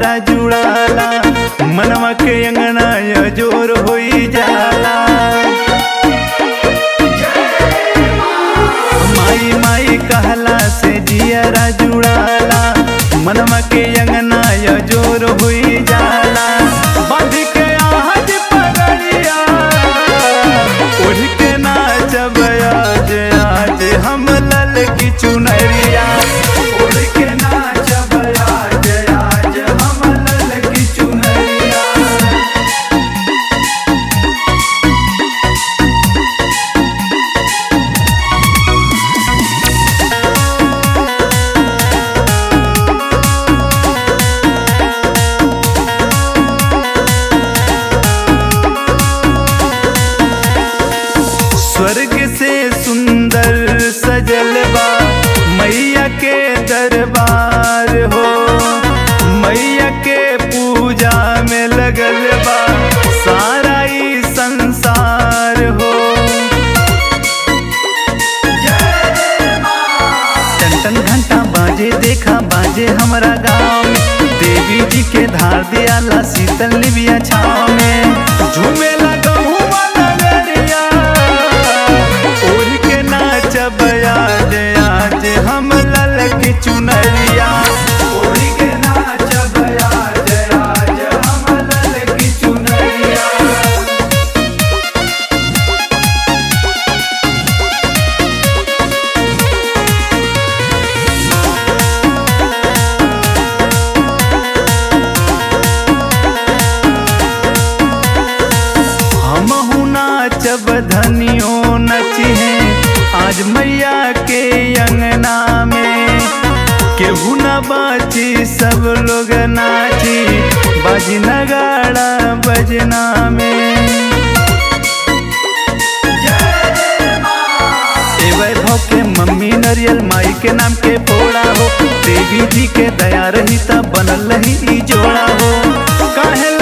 जियरा जुड़ाला मनवा के अंगना य जोर होई जाला माई माई कहला से जियरा जुड़ाला मनवा के अंगना य जोर होई जाला बांध के आहज पगड़िया उड़ के नाचब आज आज हम लल की चुनरिया उड़ के नाचब आज आज हम लल की चुनरिया स्वर्ग से सुंदर सजल बा मैया के दरबार हो मैया के पूजा में लगल बा सारा ई संसार हो टन टन घंटा बाजे देखा बाजे हमारा गाँव में देवी जी के धार दियाला शीतल लिबिया छाव में झूमे लगा हुआ नगरिया उड़ के नाचब आज आज हम लल की चुनरिया उड़ के नाचब आज आज हम लल की चुनरिया हमहु नाचब धनियो नचिहे आज मैया के अंगना में केहू न बाची सब लोग नाची बाजी नगाड़ा बजना में ए वैभव के मम्मी नरियल माई के नाम के फोड़ा हो देवी जी के दया रही तब बनल रही ई जोड़ा हो काहे